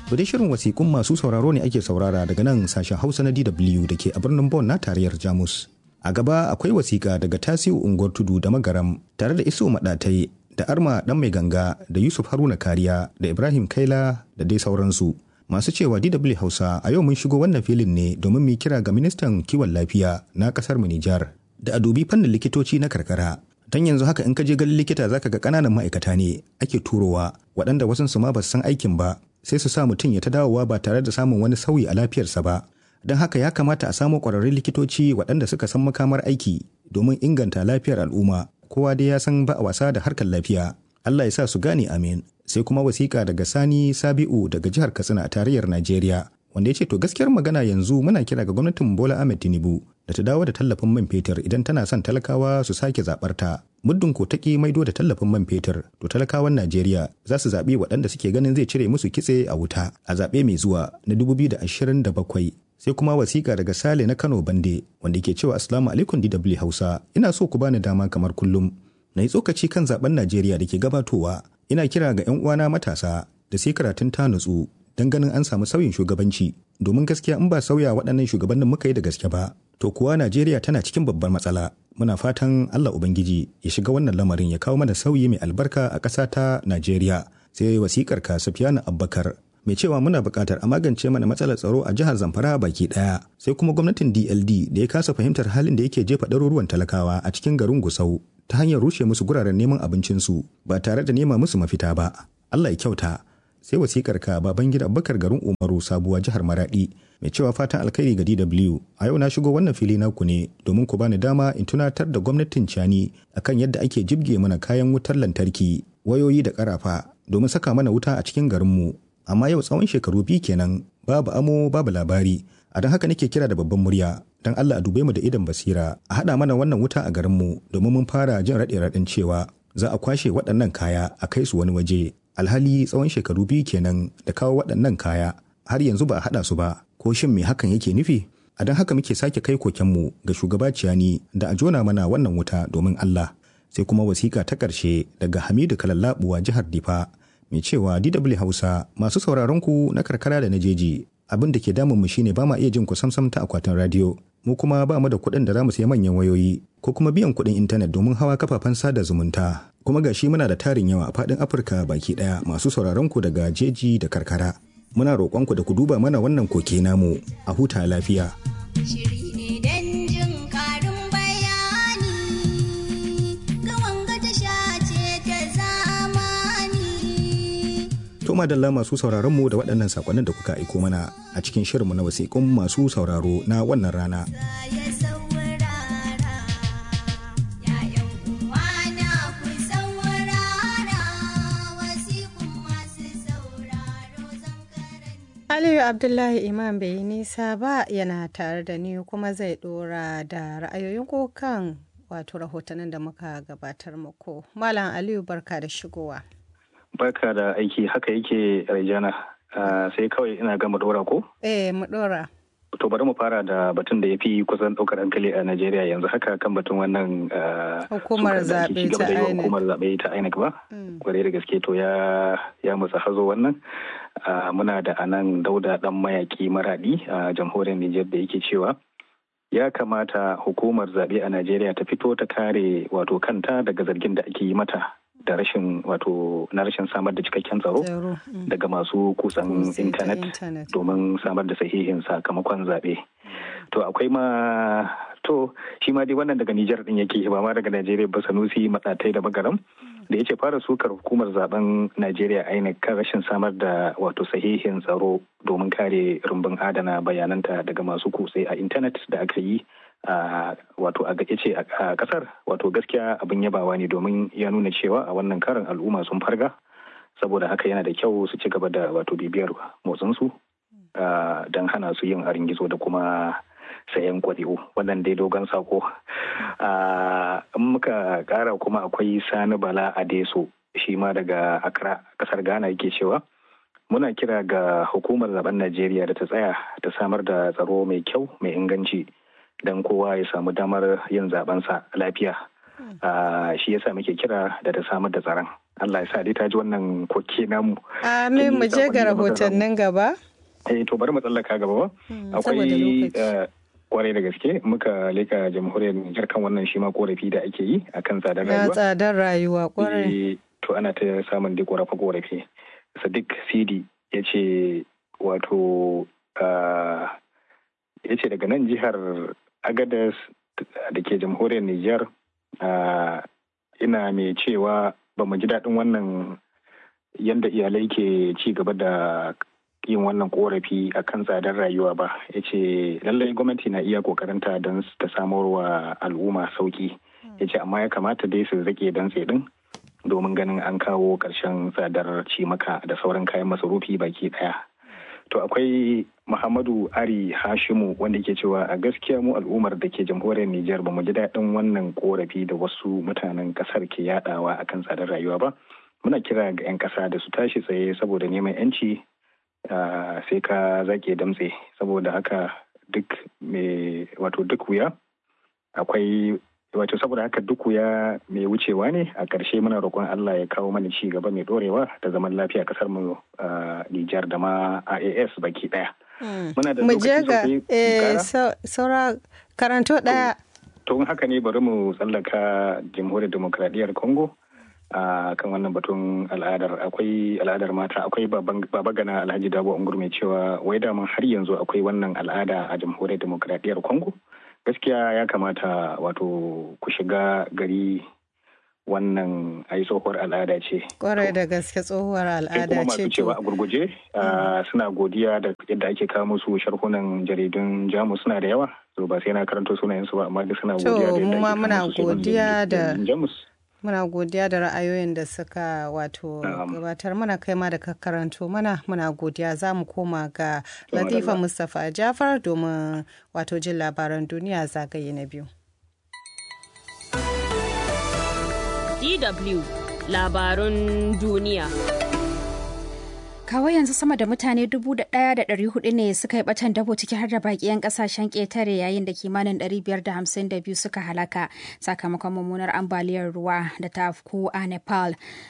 To dai shirin wasiƙun masu sauraro ne ake saurara daga nan sashen Hausa na DW da ke a birnin Bonn na tarayyar Jamus. A gaba akwai wasiƙa daga Tasiu Unguwar Tudu da Magaram tare da Iso Maɗatai da Arma Ɗan Mai Ganga da Yusuf Haruna Kariya da Ibrahim Kaila da dai sauransu. Masu cewa DW Hausa a yau mun shigo wannan filin ne domin mu kira ga ministan kiwon lafiya na ƙasar mu Nijar da a dubi fannin likitoci na karkara. Don yanzu haka in ka je ganin likita zaka ga ƙananan ma'aikata ne ake turowa waɗanda wasansu ma ba su san aikin ba sai su sa mutum ya ta dawowa ba tare da samun wani sauyi a lafiyarsa ba don haka ya kamata a samu ƙwararrun likitoci waɗanda suka san makamar aiki domin inganta lafiyar al'umma kowa dai ya san ba a wasa da harkar lafiya Allah ya sa su gane amin sai kuma wasiƙa daga Sani Sabi'u daga jihar Katsina a tarayyar Najeriya wanda ya ce to gaskiyar magana yanzu muna kira ga gwamnatin Bola Ahmed Tinubu da ta dawo da tallafin man fetur idan tana son talakawa su sake zaɓar ta muddin ko ta maido da tallafin man fetur to talakawan Najeriya za su zaɓi waɗanda suke ganin zai cire musu kitse a wuta a zaɓe mai zuwa na 2027 sai kuma wasiƙa daga Sale na Kano Bande wanda ke cewa Assalamu alaikum DW Hausa ina so ku bani dama kamar kullum na yi tsokaci kan zaben Najeriya da ke gabatowa ina kira ga 'yan uwana matasa da sai karatun ta nutsu don ganin an samu sauyin shugabanci domin gaskiya in ba sauya waɗannan shugabannin muka yi da gaske ba to kuwa Najeriya tana cikin babbar matsala muna fatan Allah Ubangiji ya shiga wannan lamarin ya kawo mana sauyi mai albarka a ƙasa ta Najeriya sai wasikar ka Sufiyanu Abbakar mai cewa muna buƙatar a magance mana matsalar tsaro a jihar Zamfara baki ɗaya sai kuma gwamnatin DLD da ya kasa fahimtar halin da yake jefa ɗaruruwan talakawa a cikin garin Gusau ta hanyar rushe musu guraren neman abincinsu ba tare da nema musu mafita ba Allah ya kyauta sai wasikar ka baban gida Abubakar garin Umaru sabuwa jihar Maradi mai cewa fatan alkhairi ga DW a yau na shigo wannan fili naku ne domin ku bani dama in tunatar da gwamnatin Cani akan yadda ake jibge mana kayan wutar lantarki wayoyi da karafa domin saka mana wuta a cikin garinmu amma yau tsawon shekaru biyu kenan babu amo babu labari a don haka nake kira da babban murya don Allah a dube mu da idan basira a haɗa mana wannan wuta a garinmu domin mun fara jin raɗe-raɗin cewa za a kwashe waɗannan kaya a kai su wani waje alhali tsawon shekaru biyu kenan da kawo waɗannan kaya har yanzu ba a haɗa su ba ko shin me hakan yake nufi a don haka muke sake kai kokenmu ga shugaba ciyani da a jona mana wannan wuta domin Allah sai kuma wasiƙa ta ƙarshe daga Hamidu Kalallabuwa jihar Difa mai cewa DW Hausa masu sauraron ku na karkara da na jeji abin da ke damun mu shine ba ma iya jin ku samsam ta akwatin radio mu kuma ba mu da kuɗin da za mu sayi manyan wayoyi ko kuma biyan kuɗin intanet domin hawa kafafen sada zumunta kuma ga shi muna da tarin yawa a faɗin Afirka baki ɗaya masu sauraron ku daga jeji da karkara muna roƙon ku da ku duba mana wannan koke namu a huta lafiya. To madalla masu sauraron mu da waɗannan sakonnin da kuka aiko mana a cikin shirinmu na wasiƙun masu sauraro na wannan rana. Aliyu Abdullahi Imam bai yi nisa ba yana tare da ni kuma zai dora da ra'ayoyin kan wato rahotannin da muka gabatar muku. Malam Aliyu barka da shigowa. Barka da aiki haka yake Rajana. sai kawai ina ga mu dora ko? Eh mu dora. To bari mu fara da batun da ya fi kusan ɗaukar hankali a Najeriya yanzu haka kan batun wannan hukumar zaɓe ta INEC. Hukumar zaɓe ta INEC ba. Kwarai da gaske to ya ya musa hazo wannan. Muna da anan dauda ɗan mayaƙi maraɗi a jamhuriyar Nijar da yake cewa ya kamata hukumar zaɓe a Najeriya ta fito ta kare wato kanta daga zargin da ake yi mata da rashin wato na rashin samar da cikakken tsaro daga masu kusan intanet domin samar da sahihin sakamakon zaɓe. To akwai ma to shi ma dai wannan daga Nijar din yake ba ma daga Najeriya ba Sanusi matsatai da bagaram da yace fara sukar hukumar zaben Najeriya INEC kan rashin samar da wato sahihin tsaro domin kare rumbun adana bayananta daga masu kutse a intanet da aka yi Uh, wato a ce a kasar wato gaskiya abin yabawa ne domin ya nuna cewa a wannan karin al'umma sun farga saboda haka yana da kyau su ci gaba da wato bibiyar motsinsu uh, don hana su yin harin gizo da kuma sayan kwari'u wannan dai dogon sako uh, in muka kara kuma akwai sani bala adeso shi ma daga accra kasar ghana yake cewa muna kira ga hukumar zaben najeriya da ta tsaya ta samar da tsaro mai kyau mai inganci don kowa ya samu damar yin zabensa lafiya shi yasa muke kira da ta samar da tsaron Allah ya sa dai ta ji wannan koke namu amin mu je ga rahotannin gaba eh to bari mu tsallaka gaba ba akwai kwarai da gaske muka leka jamhuriyar Nijar kan wannan shi ma korafi da ake yi akan tsadar rayuwa. tsadar rayuwa kwarai. To ana ta samun duk korafe korafe. Sadiq Sidi ya ce wato ya ce daga nan jihar Agadas da ke jamhuriyar Nijar ina mai cewa ba mu ji daɗin wannan yadda iyalai ke ci gaba da yin wannan korafi a kan tsadar rayuwa ba ya ce lallai gwamnati na iya kokarinta don ta samar wa al'umma sauki ya ce amma ya kamata dai su zake don din domin ganin an kawo ƙarshen tsadar cimaka da sauran kayan masarufi baki ɗaya to akwai muhammadu ari hashimu wanda ke cewa a gaskiya mu al'ummar da ke jamhuriyar nijar ba mu ji daɗin wannan korafi da wasu mutanen ƙasar ke yadawa akan tsadar rayuwa ba muna kira ga 'yan ƙasa da su tashi tsaye saboda neman 'yanci Uh, sai ka zake damtse saboda haka duk mai wato duk wuya akwai wato saboda haka duk wuya mai wucewa ne a ƙarshe muna roƙon Allah ya kawo mana ci gaba mai ɗorewa da zaman lafiya kasar mu uh, Nijar da ma AAS baki ɗaya. Muna da lokaci sosai saura karanto ɗaya. To haka ne bari mu tsallaka jamhuriyar demokradiyyar Congo. a kan wannan batun al'adar akwai al'adar mata akwai baba gana alhaji dabo ungur mai cewa wai daman har yanzu akwai wannan al'ada a jamhuriyar demokradiyyar congo gaskiya ya kamata wato ku shiga gari wannan ai tsohuwar al'ada ce kwarai da gaske tsohuwar al'ada ce masu cewa a gurguje suna godiya da yadda ake kawo musu sharhunan jaridun jamus suna da yawa so ba sai na karanto sunayensu ba amma duk suna godiya da yadda ake kawo musu jamus muna godiya da ra'ayoyin da suka wato gabatar mana kai ma da karanto mana muna godiya za mu koma ga latifa mustapha jafar domin wato jin labaran duniya zagaye na biyu dw labarun duniya Kawo yanzu sama da mutane dubu da ɗaya da ɗari hudu ne suka yi batan dabo ciki har da baki 'yan ƙasashen ƙetare yayin da kimanin ɗari biyar da hamsin da biyu suka halaka sakamakon mummunar ambaliyar ruwa da ta afku a Nepal.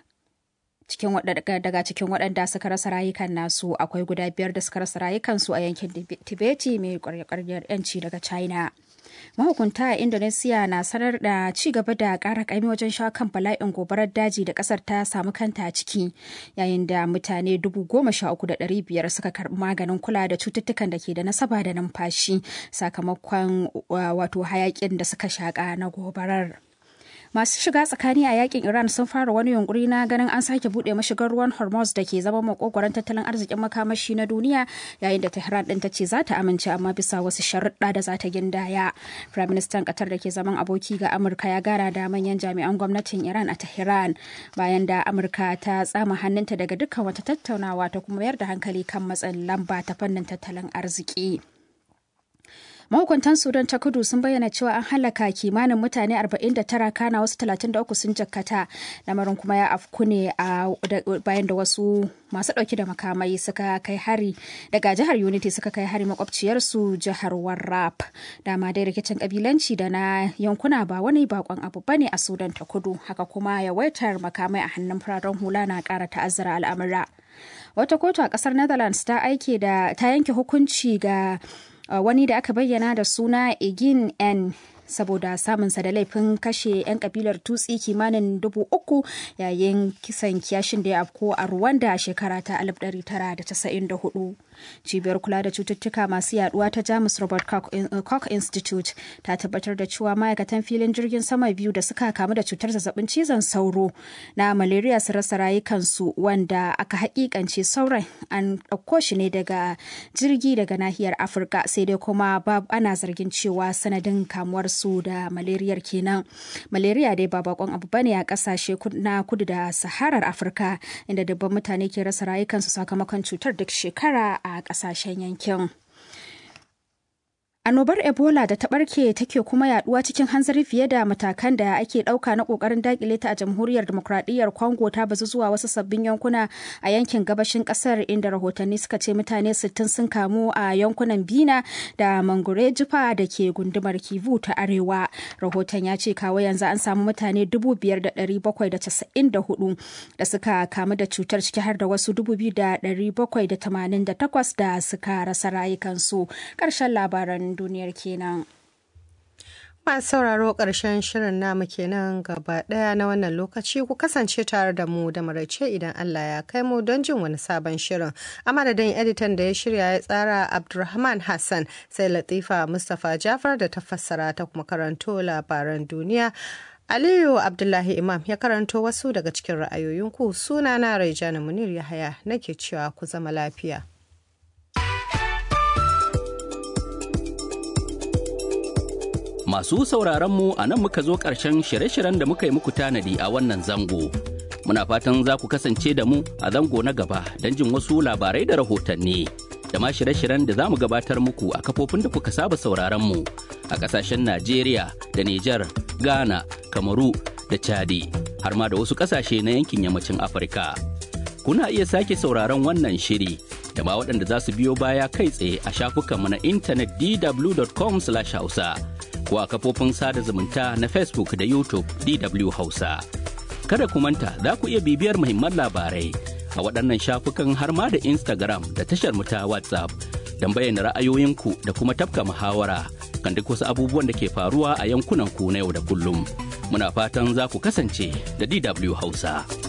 cikin daga cikin waɗanda suka rasa rayukan nasu akwai guda biyar da suka rasa rayukansu a yankin tibeti mai ƙwarya-ƙwaryar 'yanci daga china mahukunta a indonesia na sanar da ci gaba da ƙara ƙaimi wajen shawo kan bala'in gobarar daji da ƙasar ta samu kanta a ciki yayin da mutane dubu goma sha uku da ɗari biyar suka karɓi maganin kula da cututtukan da ke da nasaba da numfashi sakamakon wato hayakin da suka shaƙa na gobarar. masu shiga tsakani a yakin iran sun fara wani yunkuri na ganin an sake bude mashigar ruwan hormuz da ke zama makogoron tattalin arzikin makamashi na duniya yayin da tehran din ta ce za ta amince amma bisa wasu sharuɗa da za ta gindaya prime minister qatar da ke zaman aboki ga amurka ya gara da manyan jami'an gwamnatin iran a tehran bayan da amurka ta tsama hannunta daga dukkan wata tattaunawa ta kuma mayar da hankali kan matsin lamba ta fannin tattalin arziki. mahukuntan sudan ta kudu sun bayyana cewa an halaka kimanin mutane 49 kana wasu 33 sun jakkata lamarin kuma ya afku ne a bayan da wasu masu dauke da makamai suka kai hari daga jihar unity suka kai hari makwabciyarsu jihar warrap dama dai rikicin kabilanci da na yankuna ba wani bakon abu bane a sudan ta kudu haka kuma yawaitar makamai a hannun fararen hula na kara ta'azzara al'amura wata kotu a kasar netherlands ta aike da ta yanke hukunci ga Uh, wani da aka bayyana da suna egin n saboda samunsa da laifin kashe 'yan kabilar tutsi kimanin dubu uku yayin kisan kiyashin da ya afko a Rwanda a shekara ta 1994. Cibiyar kula da cututtuka masu yaduwa ta Jamus Robert Koch Institute ta tabbatar da cewa ma'aikatan filin jirgin sama biyu da suka kamu da cutar zazzabin cizon sauro na malaria su rasa rayukansu wanda aka hakikance sauran an ɗauko shi ne daga jirgi daga nahiyar Afirka sai dai kuma ana zargin cewa sanadin kamuwar su da malariyar kenan malaria dai ba bakon abu bane a kasashe na kudu da saharar afirka inda dubban mutane ke rasa rayukansu sakamakon cutar duk shekara a kasashen yankin Annobar Ebola da ta barke take kuma yaduwa cikin hanzari fiye da matakan da ake dauka na kokarin dakile ta a jamhuriyar demokradiyyar Congo ta bazu zuwa wasu sabbin yankuna a yankin gabashin kasar inda rahotanni suka ce mutane 60 sun kamu a yankunan Bina da Mangure Jifa da ke gundumar Kivu ta Arewa. Rahoton ya ce kawo yanzu an samu mutane 5,794 da suka kamu da cutar ciki har da wasu 2,788 da suka rasa rayukansu. Ƙarshen labaran duniyar kenan. Masu sauraro ƙarshen shirin namu kenan gaba ɗaya na wannan lokaci ku kasance tare da mu da maraice idan Allah ya kai mu don jin wani sabon shirin. A madadin editan da ya shirya ya tsara Abdulrahman Hassan sai Latifa Mustapha Jafar da ta fassara ta kuma karanto labaran duniya. Aliyu Abdullahi Imam ya karanto wasu daga cikin ra'ayoyinku sunana Raijana Munir Yahaya nake cewa ku zama lafiya. Masu sauraronmu a nan muka zo ƙarshen shirye-shiryen da muka yi muku tanadi a wannan zango. Muna fatan za ku kasance da mu a zango na gaba don jin wasu labarai da rahotanni. Da ma shirye-shiryen da za mu gabatar muku a kafofin da kuka saba sauraronmu a ƙasashen Najeriya da Nijar, Ghana, Kamaru da Chadi, har ma da wasu ƙasashe na yankin yammacin Afirka. Kuna iya sake sauraron wannan shiri da ma waɗanda za su biyo baya kai tsaye a shafukanmu na intanet dw.com/hausa. ko a kafofin sada zumunta na Facebook da YouTube DW Hausa. Kada ku manta za ku iya bibiyar muhimman labarai a waɗannan shafukan har ma da Instagram da tashar mu ta WhatsApp don bayyana ra'ayoyinku da kuma tafka muhawara kan duk wasu abubuwan da ke faruwa a yankunan ku na yau da kullum. Muna fatan za ku kasance da DW Hausa.